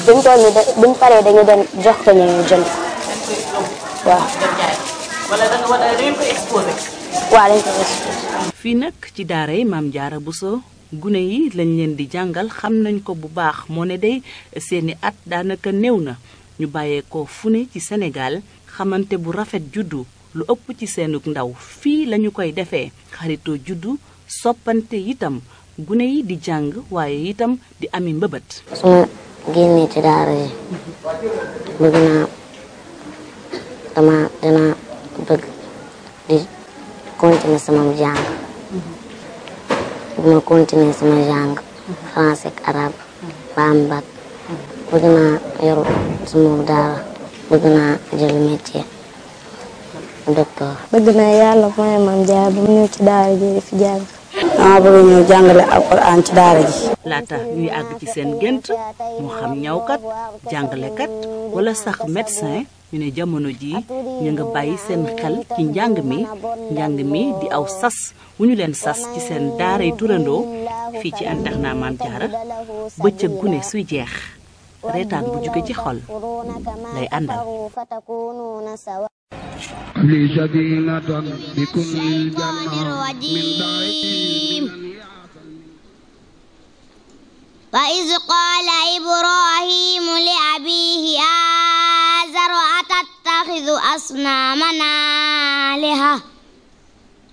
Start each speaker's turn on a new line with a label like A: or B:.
A: fi mu toll nii da buñ paree dañu dem jox ko ñu ñu jënd waaw.
B: wala da nga war a da ngeen ko exposé.
A: waaw dañ ko exposé.
C: fii nag ci daara yi maam jaara Bousso gune yi lañ leen di jàngal xam nañ ko bu baax moo ne day seeni at daanaka néew na ñu bàyyeekoo fu ne ci Sénégal xamante bu rafet juddu lu ëpp ci seenug ndaw fii lañu koy defee xaritoo juddu soppante itam gune yi di jàng waaye itam di ami mbëbët
D: su ma génnee ci daara ji bëgg naa dama dina bëgg di continuer sama jàng bu ma continuer sama jàng français ak arabe ba am bac bëgg naa yoru sama daara bëgg naa jël métier docteur
A: bëgg naa yàlla may maam jaar ba mu ñëw ci daara ji di fi jàng.
E: dama bëgg ñëw jàngale alquran ci daara ji
C: laata ñuy àgg ci seen gént moo xam ñawkat jàngalekat wala sax médecin ñu ne jamono ji ñu nga bàyyi seen xel ci njàng mi njàng mi di aw sas wu ñu leen sas ci seen daaray turandoo fii ci internat Maam Jaara bëccëg gune suy jeex reetaan bu jóge ci xol lay àndal
F: لي سكينة بكل الجنة من
G: الرجيم وإذ قال إبراهيم لأبيه آزر أتتخذ أصنامنا آلهة